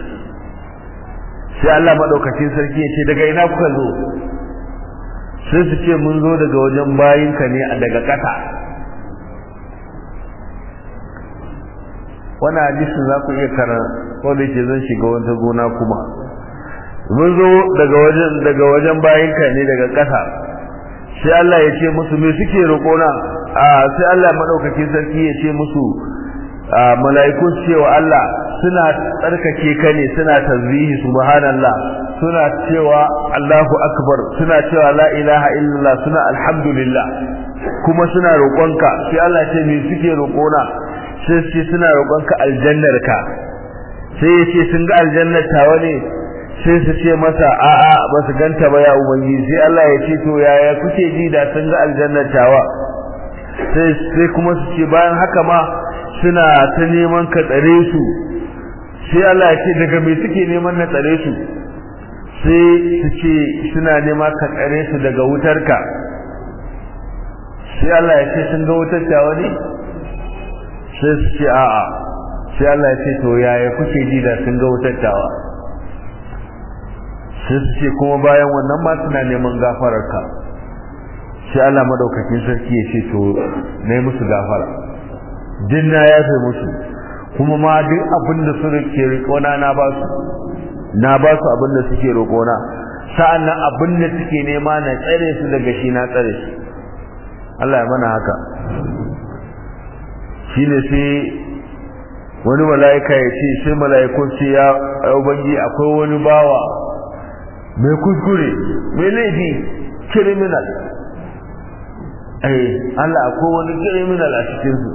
sai Allah madaukakin sarki ya ce daga ina kuka zo sai su ce mun zo daga wajen bayinka ne a daga ƙasa wannan hadisin za ku iya karan ko da yake zan shiga wata gona kuma mun zo daga wajen daga wajen bayinka ne daga ƙasa sai Allah ya ce musu me suke roƙona a sai Allah madaukakin sarki ya ce musu mala'iku cewa Allah suna tsarkake ka ne suna tasbihi subhanallah suna cewa Allahu akbar suna cewa la ilaha illallah suna alhamdulillah kuma suna roƙonka sai Allah ce me suke roƙona sai ce suna roƙonka aljannar ka sai ya ce sun ga aljannar tawa ne sai su ce masa a'a ba su ganta ba ya ubangiji sai Allah ya ce to yaya kuke ji da sun ga aljannar tawa sai sai kuma su ce bayan haka ma suna ta neman ka tsare su sai Allah ya ce daga me suke neman na tsare su sai su ce suna nema ka tsare su daga wutarka sai Allah ya ce sun ga wutar tawa ne sai su ce a'a sai Allah ya ce to yaya kuke ji da sun ga wutar tawa sai su ce kuma bayan wannan ma suna neman gafararka sai Allah madaukakin sarki ya ce to na yi musu gafara din na yafe musu kuma ma duk abin da su ke riƙona na ba su na ba su abin da suke roƙona sa'an nan abin da suke nema na tsare su daga shi na tsare su Allah ya mana haka shi ne sai wani mala'ika ya ce sai mala'ikun ce ya ubangi akwai wani bawa mai kuskure mai laifi criminal eh Allah akwai wani criminal a cikinsu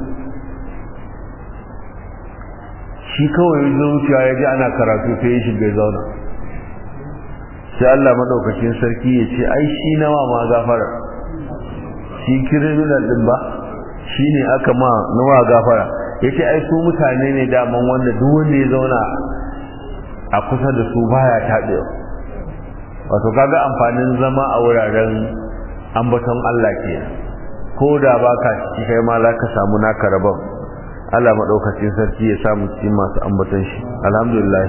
shi kawai ya zo wucewa ya ji ana karatu sai ya shiga zauna sai Allah madaukakin sarki ya ce ai shi nawa ma gafara shi criminal din ba shi ne aka ma nawa gafara ya ce ai su mutane ne daman wanda duk wanda ya zauna a kusa da su baya taɓewa wato kaga amfanin zama a wuraren ambaton Allah ke ko da baka ciki kai ma za ka samu naka rabon Allah maɗaukacin sarki ya samu cikin masu ambaton shi alhamdulillah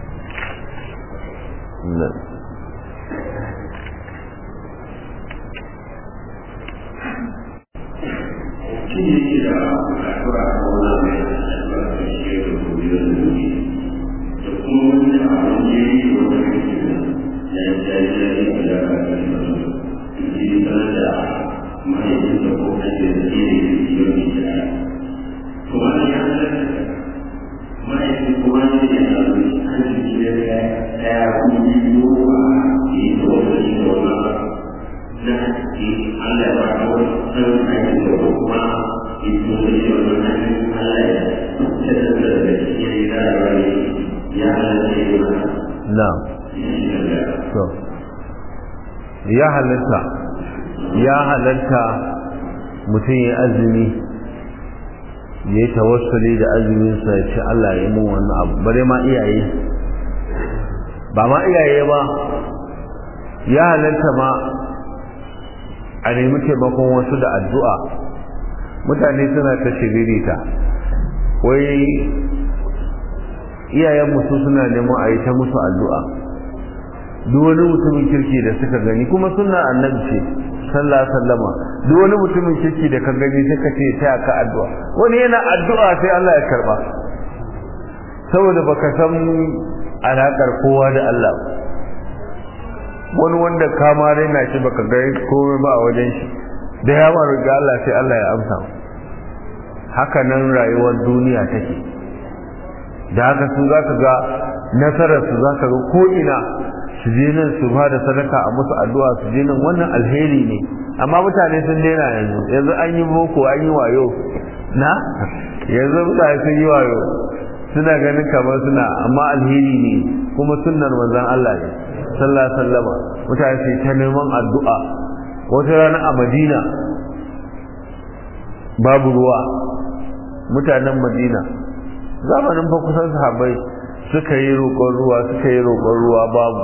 ya halatta ya halatta mutum ya azumi ya yi tawassuli da azuminsa ya ce Allah ya mun wannan abu bare ma iyaye ba ma iyaye ba ya halatta ma a nemi taimakon wasu da addu'a mutane suna ta shiririta wai iyayen musu suna neman a yi ta musu addu'a duk wani mutumin kirki da suka gani kuma suna annabi ce sallallahu sallama duk wani mutumin kirki da ka gani suka ce ta ka addu'a wani yana addu'a sai Allah ya karba saboda baka san alakar kowa da Allah wani wanda kama raina shi baka ga komai ba a wajen shi da ya ma riga Allah sai Allah ya amsa haka nan rayuwar duniya take da haka su za ka ga nasarar su za ka ga ko ina su je nan su ba da sadaka a musu addu'a su je nan wannan alheri ne amma mutane sun daina yanzu yanzu an yi boko an yi wayo na yanzu mutane sun yi wayo suna ganin kamar suna amma alheri ne kuma sunnar manzon Allah ne sallallahu alaihi wasallama mutane sai ta neman addu'a wata rana a Madina babu ruwa mutanen madina zamanin fa kusan sahabbai suka yi roƙon ruwa suka yi roƙon ruwa babu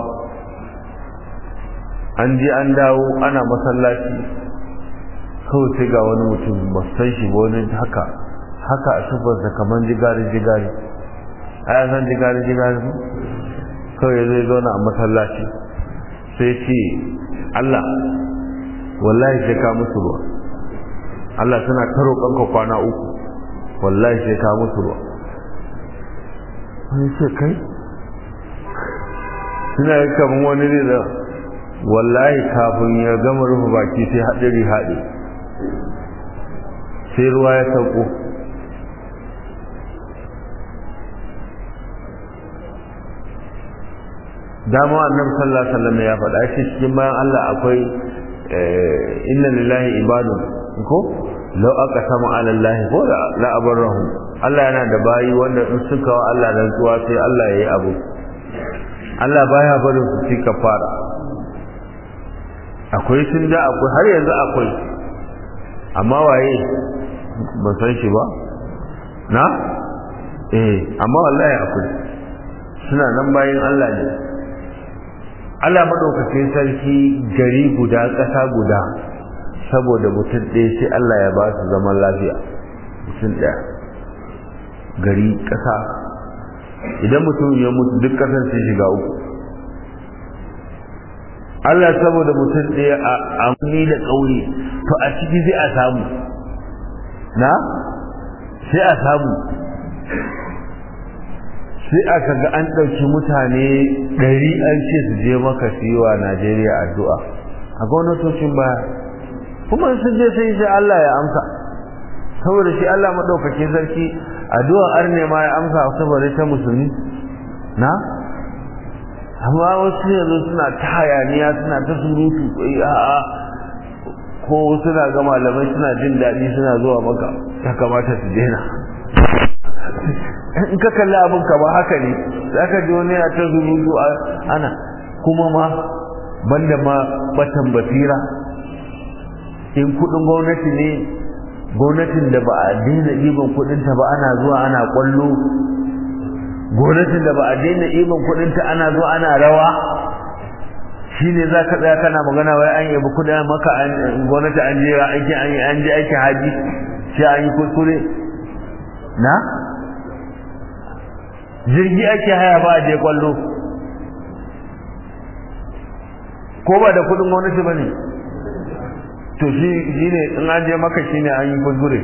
an je an dawo ana masallaci kawai sai ga wani mutum ba san shi ba wani haka haka a sufarsa kamar jigari jigari a yasan jigari jigari kawai zai zauna a masallaci sai ce Allah wallahi sai ka musu ruwa Allah suna ta roƙonka kwana uku wallahi sai ka musu ruwa wani ce kai suna yi kamar wani ne da wallahi kafin ya gama rufe baki sai haɗari haɗe sai ruwa ya sauko dama annabi sallallahu alaihi wasallam ya faɗa shi cikin bayan Allah akwai inna lillahi ibadun ko law aqsama ala Allah ko la abarrahu Allah yana da bayi wanda in suka wa Allah rantsuwa sai Allah yayi abu Allah baya barin su ci kafara akwai tun da akwai har yanzu akwai amma waye ban san shi ba na eh amma wallahi akwai suna nan bayin Allah ne Allah madaukakin sarki gari guda ƙasa guda saboda mutum ɗaya sai Allah ya ba su zaman lafiya mutum ɗaya gari ƙasa idan mutum ya mutu duk ƙasar sai shiga uku Allah saboda mutum ɗaya a amini da ƙauye to a ciki sai a samu na sai a samu sai aka ga an ɗauki mutane ɗari an ce su je maka su yi wa Najeriya addu'a a gwamnatocin baya kuma sun je sai sai Allah ya amsa saboda shi Allah maɗaukakin sarki addu'a arne ma ya amsa saboda ta musulmi na amma wasu yanzu suna ta hayaniya suna ta surutu a'a ko suna ga malamai suna jin daɗi suna zuwa maka ya kamata su daina in ka kalli abin ka ba haka ne za ka ji wani ta zurutu ana kuma ma banda ma batan basira in kudin gwamnati ne gwamnatin da ba a daina ɗiban kudinta ba ana zuwa ana kwallo gwamnatin da ba a daina ɗiban kudinta ana zuwa ana rawa shi ne za ka tsaya kana magana wai an yabi kudin maka gwamnati an je aiki an je aiki haji sai an yi kuskure na jirgi ake haya ba a je kwallo ko ba da kudin gwamnati ba ne to shi ne in an je maka shi ne an yi kuskure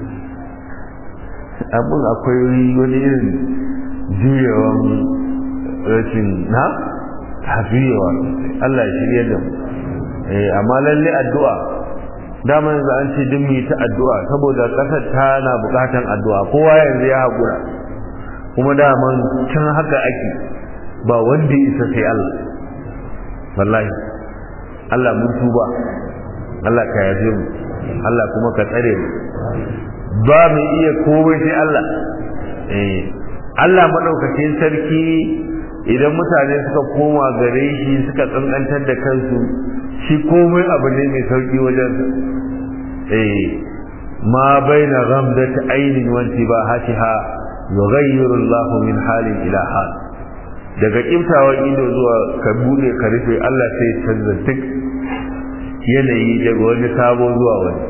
abin akwai wani irin juyawan rashin na hafiyewa Allah ya shirya da mu amma lalle addu'a dama yanzu an ce duk mu ta addu'a saboda kasar tana bukatan addu'a kowa yanzu ya haƙura kuma daman can haka ake ba wanda isa sai Allah wallahi Allah mun tuba Allah ka yafe mu Allah kuma ka tsare mu ba mu iya komai sai Allah eh Allah madaukakin sarki idan mutane suka koma gare shi suka tsankantar da kansu shi komai abu ne mai sauki wajen eh ma baina ghamdati ainin wa intibahatiha yughayyiru Allah min halin ila hal daga kimtawan ido zuwa ka bude ka rufe Allah sai ya canza duk yanayi daga wani sabo zuwa wani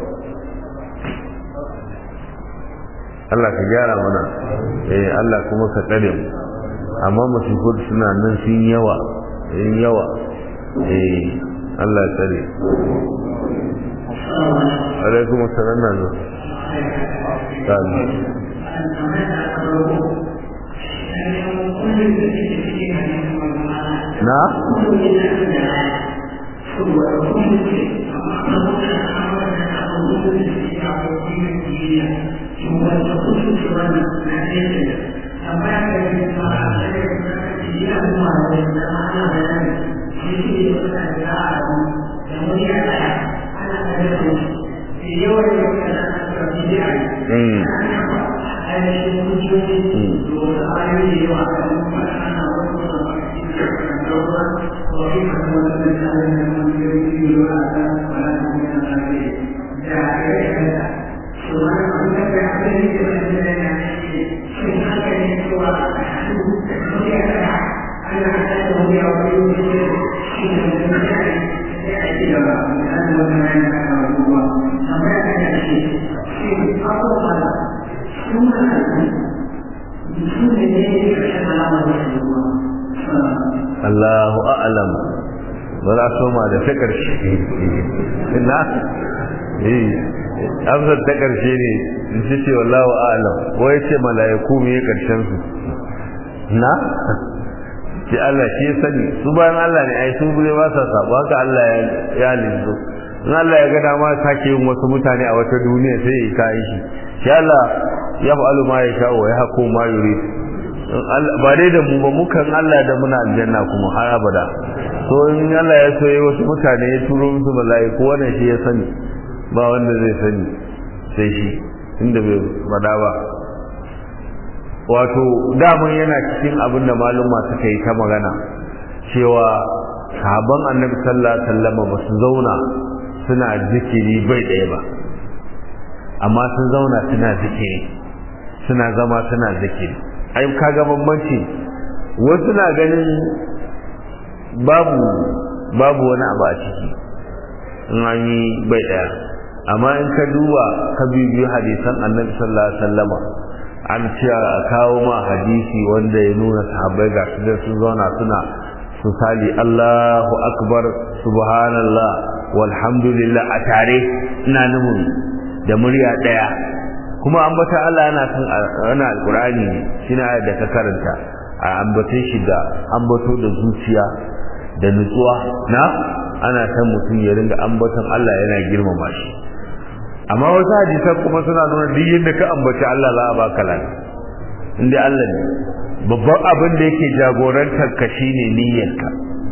Allah ka gyara mana eh Allah kuma ka tsare mu amma musifur suna nan sun yawa sun yawa eh Allah ya tsare alaikum assalam na zo na Thank you. Allahu a'lam ba za soma da ta ƙarshe na eh amsar ta ƙarshe ne in ce ce wallahu a'lam ko ya ce mala'iku me ƙarshen su na ce Allah shi ya sani su bayan Allah ne ai su bude ba sa sabo haka Allah ya linzo in Allah ya ga dama sake yin wasu mutane a wata duniya sai ya kai shi shi Allah ya fa'alu ma ya sha wa ya hako ma yuri ba dai da mu ba mukan Allah da muna aljanna kuma har abada so in Allah ya so wasu mutane ya turo musu mala'iku wannan shi ya sani ba wanda zai sani sai shi inda bai bada ba wato daman yana cikin abin da maluma suka yi ta magana cewa sahabban annabi sallallahu alaihi wasallam ba su zauna suna zikiri bai ɗaya ba amma sun zauna suna zikiri suna zama suna zikiri ai kaga bambanci wasu na ganin babu babu wani abu a ciki in an yi bai ɗaya amma in ka duba ka bibiyo hadisan annabi sallallahu alaihi wasallama an ce a kawo ma hadisi wanda ya nuna sahabbai ga su da sun zauna suna su sali Allahu akbar subhanallah walhamdulillah a tare ina nufin da murya daya kuma ambata Allah yana kan ana alqur'ani shine ayat da ka karanta a ambace shi da ambato da zuciya da nutsuwa na ana san mutum ya ringa ambaton Allah yana girmama shi amma wasu hadisan kuma suna nuna duk yadda ka ambaci Allah za a baka lani inda Allah ne babban abin da yake jagorantar ka shine niyyarka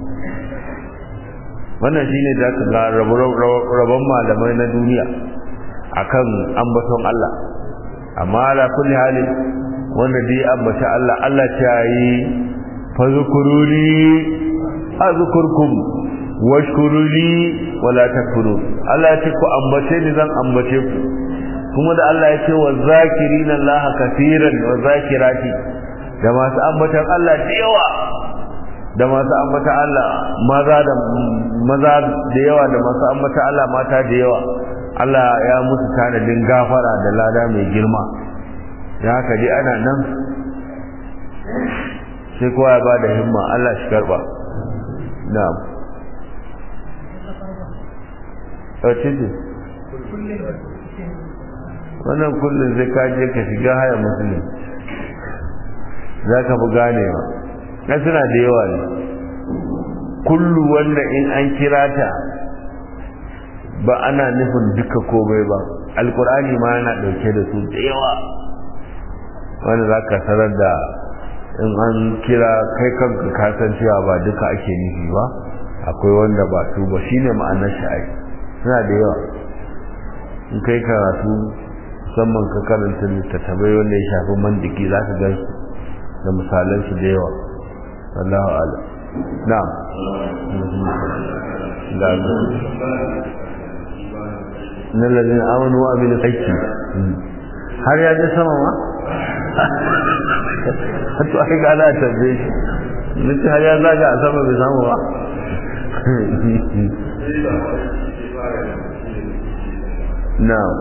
wannan shine da ka ga rabon malamai na duniya akan ambaton Allah amma ala kulli halin wanda dai ambaci Allah Allah ta yi fazkuruni azkurkum washkuruli wala takfurun Allah ya ce ku ambace ni zan ambace ku kuma da Allah ya ce wa zakirina Allah kaseeran wa zakirati da masu ambatan Allah da yawa da masu ambatan Allah maza da maza da yawa da masu ambatan Allah mata da yawa Allah ya musu tanadin gafara da lada mai girma ya haka dai ana nan sai kowa ya ba da himma Allah shi karba na'am ɗauce ce wannan kullum zai kaje ka shiga haya musulun za ka fi ganewa na suna da yawa ne kullu wanda in an kira ta ba ana nufin duka komai ba alkur'ani ma yana ɗauke da su da yawa wanda za ka sanar da in an kira kai kanka kasancewa ba duka ake nufi ba akwai wanda ba su ba shine ma'anar sha'ai suna da yawa in kai karatu musamman ka karanta littattafai wanda ya shafi mandiki za ka gan da misalan su da yawa wallahu ala na'am da na lalin amanu wa abin aiki har ya je sama ma hatu aka ga ana tabbe shi nace har ya zaga a sama bai samu ba na'am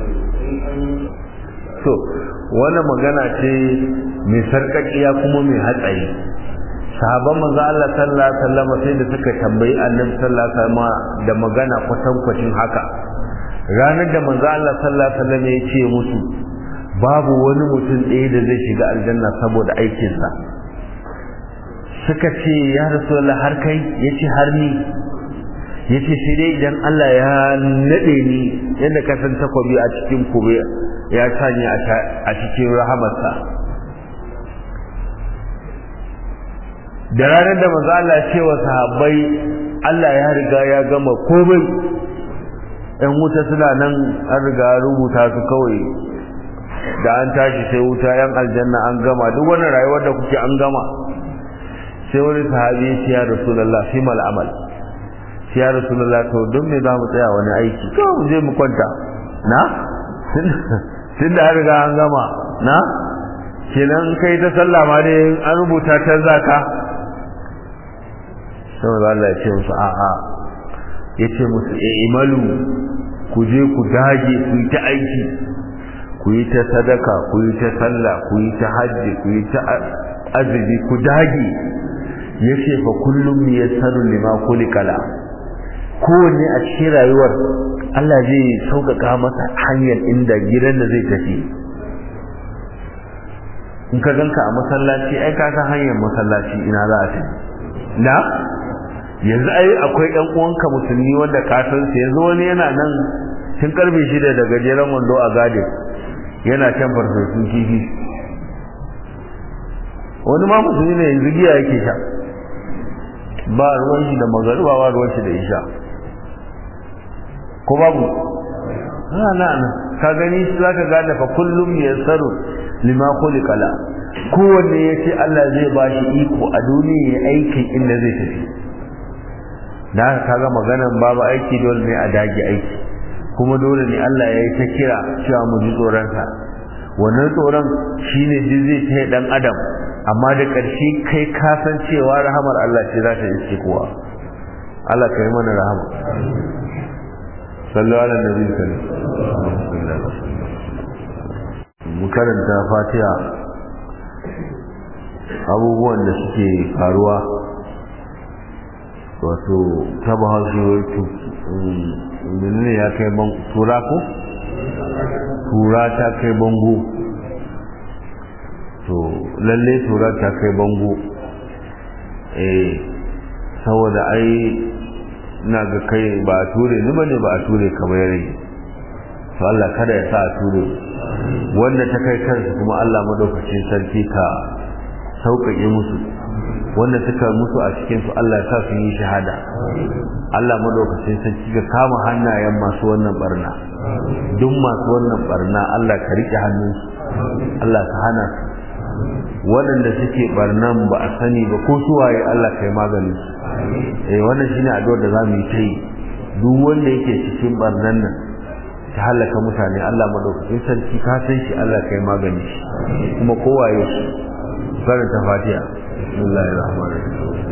so wannan magana ce mai sarkakiya kuma mai hatsari sahabban manzo Allah sallallahu alaihi wasallam sai da suka tambayi Annabi sallallahu alaihi wasallam da magana kwatankwacin haka ranar da manzo Allah sallallahu alaihi wasallam ya ce musu babu wani mutum ɗaya da zai shiga aljanna saboda aikinsa suka ce ya rasulullah har kai yace har ni yace sai dai idan Allah ya nade ni yadda ka san takobi a cikin kube ya sanya a cikin rahamarsa da ranar da manzo Allah ya ce wa sahabbai Allah ya riga ya gama komai ɗan wuta suna nan an riga rubuta su kawai da an tashi sai wuta yan aljanna an gama duk wani rayuwar da kuke an gama sai wani sahabi ya ce ya rasulullah fi mal amal ya rasulullah to don me za mu tsaya wani aiki to mu je mu kwanta na tun da an riga an gama na kenan kai ta sallah ma dai an rubuta ta zaka sai Allah ya ce musu a'a ya ce musu e imalu ku je ku dage ku yi ta aiki ku yi ta sadaka ku yi ta sallah ku yi ta hajji ku yi ta azumi ku dage ya ce fa kullum ya sanu lima kulikala kowanne a cikin rayuwar Allah zai sauƙaƙa masa hanyar inda gidan da zai tafi in ka ganka a masallaci ai ka san hanyar masallaci ina za a tafi na yanzu ai akwai ɗan uwanka musulmi wanda ka san su yanzu wani yana nan tun karfe shida da gajeren wando a gadin yana can farfesun kifi wani ma musulmi ne yanzu giya yake sha ba ruwan shi da magariba ba ruwan shi da isha ko babu na na ka gani shi zaka gane fa kullum yassaru lima khuliqala kowanne yace Allah zai ba shi iko a duniya ya aikin inda zai tafi da haka kaga maganan babu aiki dole ne a dage aiki kuma dole ne Allah ya yi ta kira cewa mu ji tsoron sa wannan tsoron shine duk zai ta dan adam amma da ƙarshe kai ka san cewa rahamar Allah ce za ta iske kowa Allah kai mana rahama sallu ala nabi sallallahu mu karanta fatiha abubuwan da suke faruwa wato ta bahaushe menene ya kai ban tura ko tura ta kai bango to lalle tura ta kai bango eh saboda ai ina ga kai ba a ture ni bane ba a ture ka ba yare to Allah kada ya sa a ture wanda ta kai kansu kuma Allah madaukakin sarki ka sauƙaƙe musu wanda suka mutu a cikin su Allah ya sa su yi shahada Allah madaukakin sarki ka kama hannayen masu wannan barna duk masu wannan barna Allah ka rike hannunsu Allah ka hana su waɗanda suke barnan ba a sani ba ko su waye Allah kai maganin su eh wannan shine addu'ar da zamu yi ta yi duk wanda yake cikin barnan nan ta halaka mutane Allah madaukakin sarki ka san shi Allah kai magani shi kuma kowaye shi karanta fatiha bismillahir rahmanir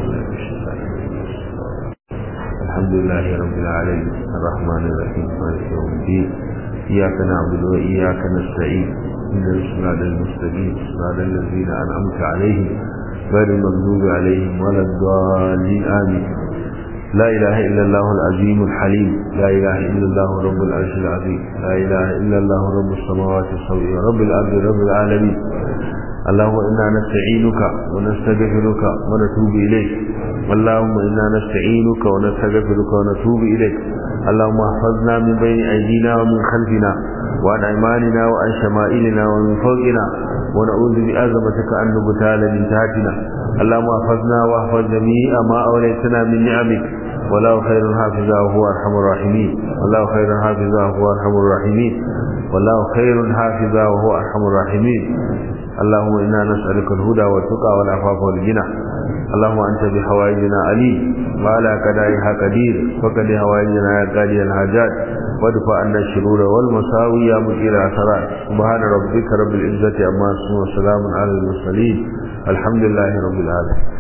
rahim alhamdulillahi rabbil alamin arrahmanir rahim maliki yawmiddin iyyaka na'budu wa iyyaka nasta'in اهدنا الصراط المستقيم صراط الذين انعمت عليهم غير المغضوب عليهم ولا الضالين امين لا اله الا الله العظيم الحليم لا اله الا الله رب العرش العظيم لا اله الا الله رب السماوات السبع رب الارض رب العالمين اللهم انا نستعينك ونستغفرك ونتوب اليك اللهم انا نستعينك ونستغفرك ونتوب اليك اللهم احفظنا من بين ايدينا ومن خلفنا وعن ايماننا وعن شمائلنا ومن فوقنا ونعوذ بعظمتك ان نبتال من تحتنا اللهم احفظنا واحفظ جميع ما اوليتنا من نعمك والله خير حافظا وهو ارحم الراحمين والله خير حافظا وهو ارحم الراحمين والله خير حافظا وهو ارحم الراحمين اللهم انا نسالك الهدى والتقى والعفاف والغنى اللهم انت بحوائجنا عليم وعلى قدائها قدير فقد حوائجنا يا قاضي الحاجات وادفع عنا الشرور والمساوي يا مجير العثرات سبحان ربك رب العزه عما يصفون وسلام على المرسلين الحمد لله رب العالمين